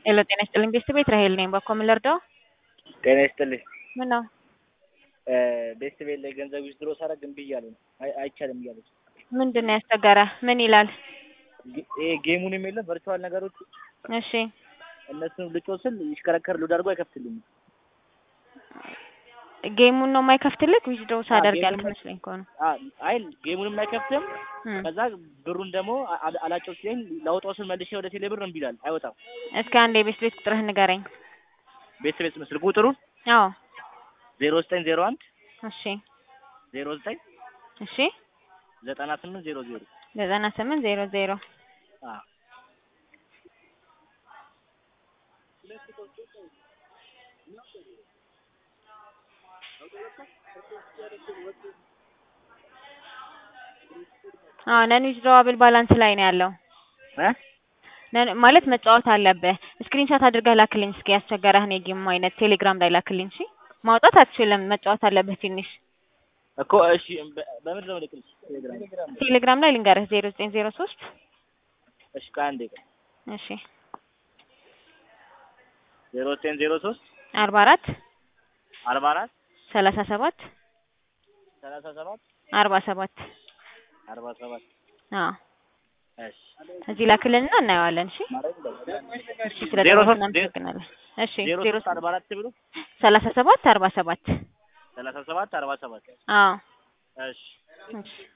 ሄሎ ጤና ይስጥልኝ ቤተሰቤት ራሄል ነኝ። በኮ ምን ልርዳው? ጤና ይስጥልኝ። ምን ነው? ቤተሰቤት ላይ ገንዘብ ዊዝድሮ ሳደርግ እምቢ እያለ ነው። አይ- አይቻልም እያለች ምንድን ነው ያስቸገረ? ምን ይላል? ጌ- ይሄ ጌሙንም የለም ቨርቹዋል ነገሮች እሺ እነሱን ልጮ ስል ይሽከረከር ሉድ አድርጎ አይከፍትልኝም። ጌሙን ነው የማይከፍትልክ? ዊዝድሮ ሳደርግ ጌሙን ያልክ መስሎኝ እኮ ነው። አ- አይ ጌሙንም አይከፍትም። እም። ከዛ ብሩን ደግሞ አ- አ- አላጨው ሲለኝ ላውጣው ስል መልሼ ወደ ቴሌ ብር እምቢ ይላል፣ አይወጣም። እስኪ አንድ የቤት ቤት ቁጥርህን ንገረኝ። ቤተሰቤት ምስል ቁጥሩ አዎ ዜሮ ዘጠኝ ዜሮ አንድ እሺ ዜሮ ዘጠኝ እሺ ዘጠና ስምንት ዜሮ ዜሮ ዘጠና ስምንት ዜሮ ዜሮ አዎ ነን ዊዝድሮዋብል ባላንስ ላይ ነው ያለው። ነን- ማለት መጫወት አለብህ። ስክሪንሾት አድርገህ ላክልኝ እስኪ ያስቸገረህን የጌም አይነት ቴሌግራም ላይ ላክልኝ። እሺ ማውጣት አትችልም፣ መጫወት አለብህ ትንሽ። እኮ እሺ፣ በ- በምንድን ነው ልክልሽ? ቴሌግራም ቴሌግራም ላይ ልንገርህ ዜሮ ዘጠኝ ዜሮ ሶስት እሺ፣ ከአንዴ ቀን እሺ ዜሮ ዘጠኝ ዜሮ ሶስት አርባ አራት አርባ አራት ሰላሳ ሰባት ሰላሳ ሰባት አርባ ሰባት አርባ ሰባት አዎ እሺ እዚህ ላክልንና እናየዋለን። እሺ እሺ ስለ ዜሮ ደወልክ ሶስት እናመሰግናለን። እሺ ዜሮ ዜሮ ሶስት አርባ አራት ብሎ ሰላሳ ሰባት አርባ ሰባት ሰላሳ ሰባት አርባ ሰባት አዎ እሺ እሺ